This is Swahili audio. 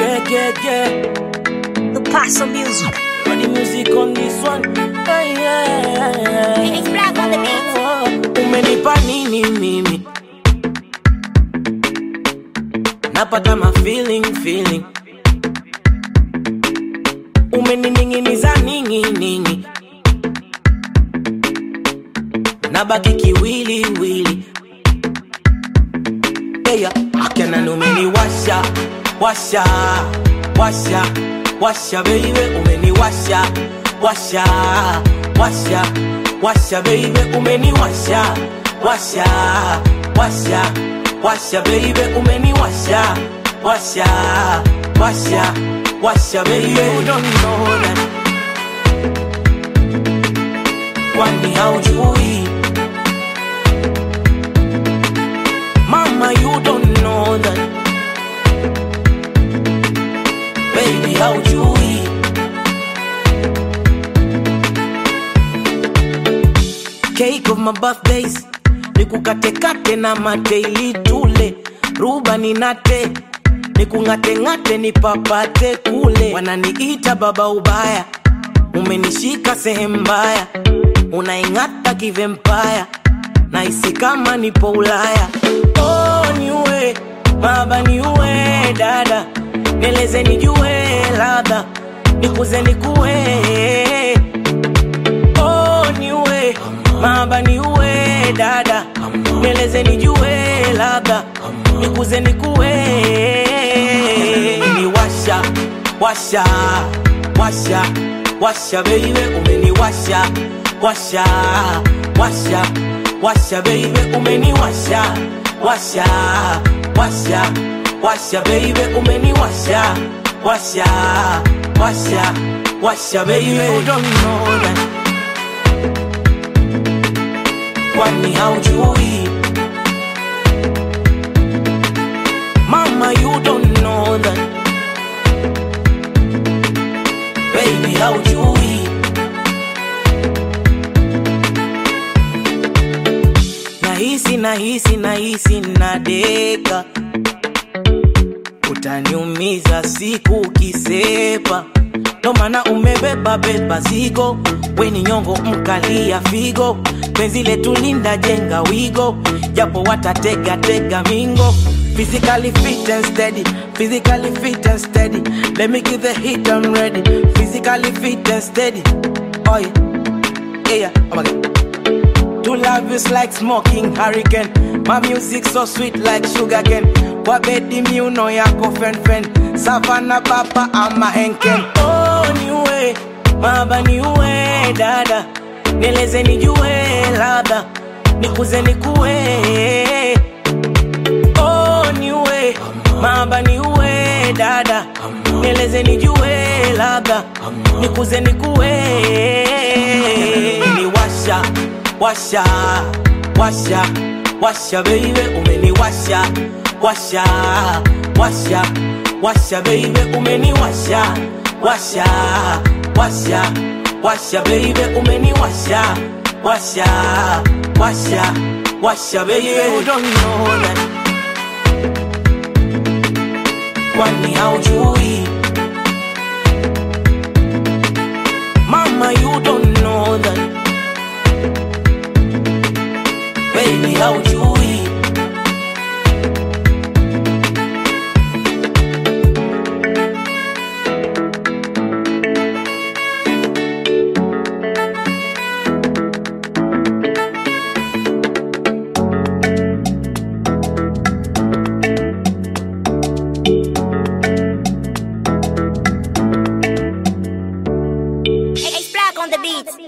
Yeah, yeah, yeah. The Paso Music. Run the music on this one. Hey, yeah. It's black on the beat. Umenipa nini mimi? Napata ma feeling feeling. Umenining'iniza ningi ningi. Nabaki kiwili wili. Yeah, akena umeniwasha washa washa washa baby umeniwasha washa washa washa baby umeniwasha washa washa washa baby umeniwasha washa washa washa baby you don't know that kwani haujui mama you don't know that baby haujui cake of my birthdays nikukatekate na mateili tule ruba ninate nikung'ateng'ate nipapate kule wananiita baba ubaya umenishika sehemu mbaya unaing'ata kivempaya naisi kama nipo ulaya oh, niue baba niue dada neleze nijue ladha nikuze nikue oh, niue baba niue dada neleze nijue ladha nikuze nikue ni washa washa washa washa baby umeniwasha washa washa washa baby umeniwasha washa washa washa baby umeniwasha washa washa washa baby you don't know that kwani haujui mama you don't know that baby haujui nahisi nahisi nahisi nadeka utaniumiza siku ukisepa ndo maana umebeba beba zigo weni nyongo mkalia figo penzi letu linda jenga wigo japo watatega tega mingo physically fit and steady physically fit and steady let me give the hit I'm ready physically fit and steady oh yeah yeah oh my god to love is like smoking hurricane. My music so sweet like sugar cane. Wabedi miuno yako fen fen. Savana papa ama henken. Oh niue, baba niue dada. Nieleze nijue ladha. Nikuze nikue. Oh niue, baba niue dada. Nieleze nijue ladha. Nikuze nikue. Niwasha washa washa washa baby umeniwasha washa washa washa baby umeniwasha washa washa washa baby umeniwasha washa washa washa baby you don't know that kwani haujui mama you don't know that baby haujui It's black on the beat.